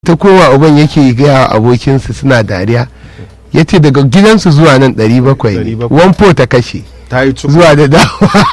ta kowa uban yake gaya wa abokinsa suna dariya ya ce daga gidansu zuwa nan 700 ne 700. wanfo ta kashe ta yi cuku zuwa da dawa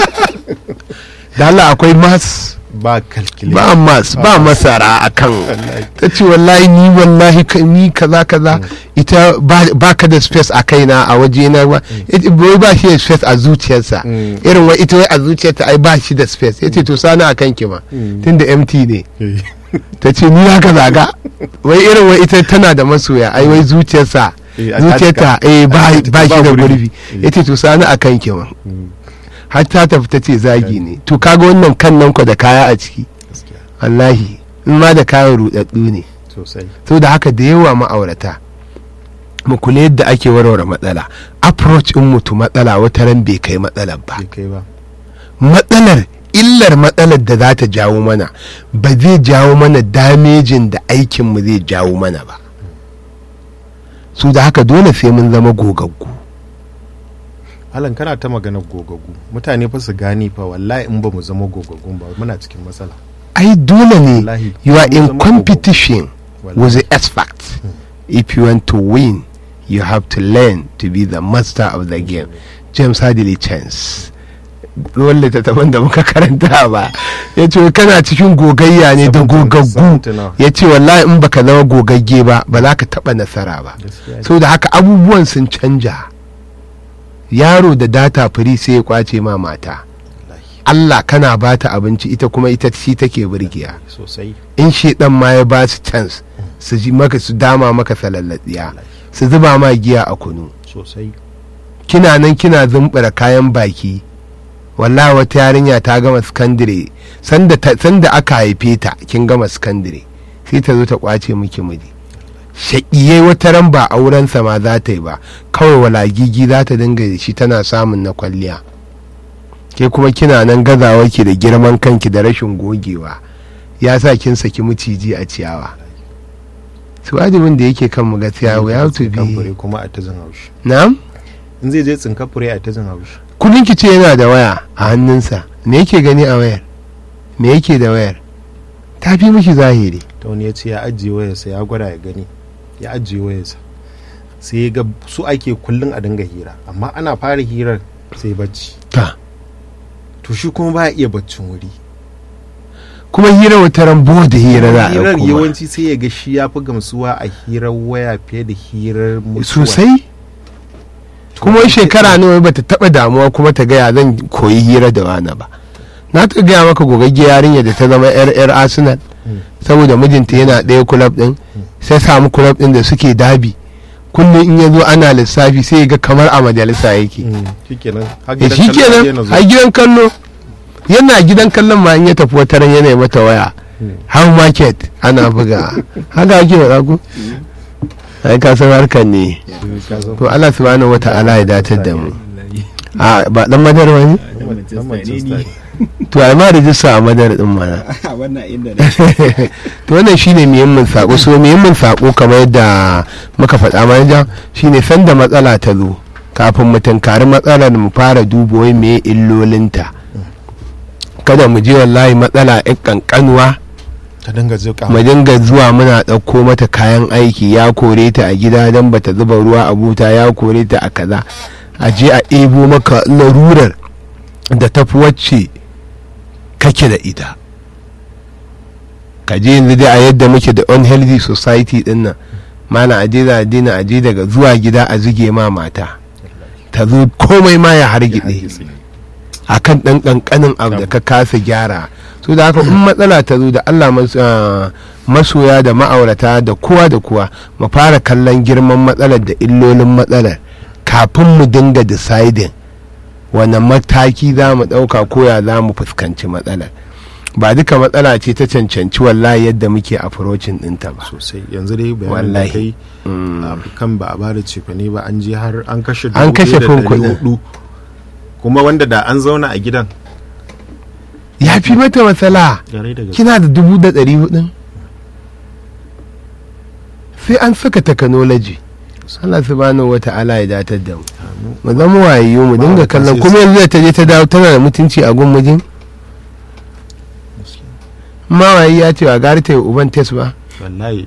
da Allah akwai mas ba kalkile ba mas ba masara a kan Wallahi. ta ce wallahi ni wallahi ka- ni kaza kaza ita ba- ba ka da space a kaina a waje na ba ita wai ba shi da space a zuciyarsa Mm. irin wai ita wai a zuciyarta ai ba shi da space ya ce to sani a kanki ma Mm. tunda empty ne Eh, ta ce ni haka zaga wai irin wai ita tana da masoya ai wai zuciyarsa Eh, a zuciyarta tatka. eh ba A tatka ba shi ba da gurbi. gurbi Eh. yace to sani akan ki ma mm, har ta tafi ta ce zagi ne to kaga wannan kan nan ku da kaya a ciki gaskiya wallahi in ma da kayan rudaddu ne sosai so da haka da yawa ma'aurata mu kula yadda ake warware matsala approach in mutu matsala wata ran bai kai matsalar ba bai kai ba matsalar illar matsalar da za ta jawo mana ba zai jawo mana damejin da aikinmu zai jawo mana ba su da haka dole sai mun zama gogaggu Alan kana ta magana gogagu mutane fa su gani fa wallahi in ba mu zama gogagun ba muna cikin matsala ai dole ne Wallahi, you are mun in zama competition Wallahi. with the expert if you want to win you have to learn to be the master of the game james hadley chance ruwan littattafan da muka karanta ba ya ce kana cikin gogayya ne da Seventeen- gogaggu seventeen now. ya ce wallahi in baka zama gogagge ba ba za ka taɓa nasara ba Gaskiya ne. so da haka abubuwan sun canja yaro da data firi sai ya kwace ma mata Wallahi, Allah kana ba ta abinci ita kuma ita shi take burgiya sosai in shedan ma ya ba su chance su ji maka su dama maka salallatsiya su zuba ma giya a kunu sosai kina nan kina zumbura kayan baki wallahi wata yarinya ta gama sakandire sanda ta- sanda aka haife ta kin gama sakandire sai ta zo ta kwace miki miji shaƙiyai wata ran ba aurensa ma za ta yi ba kawai walagigi za ta dinga da shi tana samun na kwalliya ke kuma kina nan gazawa ki da girman kanki da rashin gogewa ya sa kin saki maciji a ciyawa su wajibin da yake kan mu gaskiya we have to Tsinkan fure be kuma a ta jin haushi na'am in zai je tsinka fure a ta jin haushi kullum ki ce yana da waya a hannunsa me yake gani a wayar me yake da wayar ta fi miki zahiri ta wani ya ce ya ajiye wayarsa ya gwada ya gani ya ajiye wayarsa sai ya ga su ake kullum a dinga hira amma ana fara hirar sai bacci ta to shi kuma baya iya baccin wuri kuma hira wata rambo da hira za a hirar ɗauko ma. yawanci sai ya ga shi ya fi gamsuwa a hirar waya fiye da hirar mutuwa sosai kuma wai shekara nawa bata taba damuwa kuma ta gaya zan koyi hira da wani ba na ta gaya maka gogagge yarinya da ta zama yar yar arsenal Mm. saboda mijinta yana ɗaya kulab ɗin sai samu kulab ɗin da suke dabi kullum in ya zo ana lissafi sai ya ga kamar a majalisa yake Mm, shikenan har Eh, gidan shi kallo ya daina kenan zuwa. a gidan kallo yana gidan kallon ma in ya tafi wata ran yana yi mata waya Mm. how market ana buga haka ake faɗa ku ai ka san harkar ne Ka san- to Allah subhanahu wata'ala ya datar da mu a ba dan madar wani Dan Manchester ne. to ai ma rijista a madar din mana wannan inda ne to wannan shine muhimmin sako so muhimmin sako kamar yadda muka faɗa manaja shine sanda matsala ta zo kafin mu tunkari matsalar mu fara duba wai me illolinta kada mu je wallahi matsala ɗin kankanuwa ta dinga zuƙa mu dinga zuwa muna ɗauko mata kayan aiki ya kore ta a gida don bata zuba ruwa a buta ya kore ta a kaza a je a ɗebo maka larurar da tafi wacce kake da ita ka je yanzu dai a yadda muke da unhealthy society din nan mana a je za a dina a je daga zuwa gida a zuge ma mata ta zo komai ma ya hargitse akan ɗan ƙanƙanin abu da ka kasa gyara so da haka in matsala ta zo da allah mas- ah, masoya da ma'aurata da kowa da kowa mu fara kallon girman matsalar da illolin matsalar kafin mu dinga deciding wani mataki za mu ɗauka koya za mu fuskanci matsalar ba duka matsala ce ta cancanci wallahi yadda muke approaching ɗinta ba sosai yanzu dai bayanin da Wallahi. kai Mm. a kan ba a bada cefane ba an je har an kashe An dubu kashe ɗaya da fin ɗari kuɗin. hudu. kuma wanda da an zauna a gidan ya fi mata matsala gare da gaske kina da dubu da ɗari hudun sai an saka technology Allah subhanahu wa ta'ala ya datar da mu mu zama wayo mu dinga Ma'aurata kallon sai kuma su- yanzu da ta je ta dawo tana da mutunci a gun mijin mawayi ya ce wa gari ta yi uban tes ba wallahi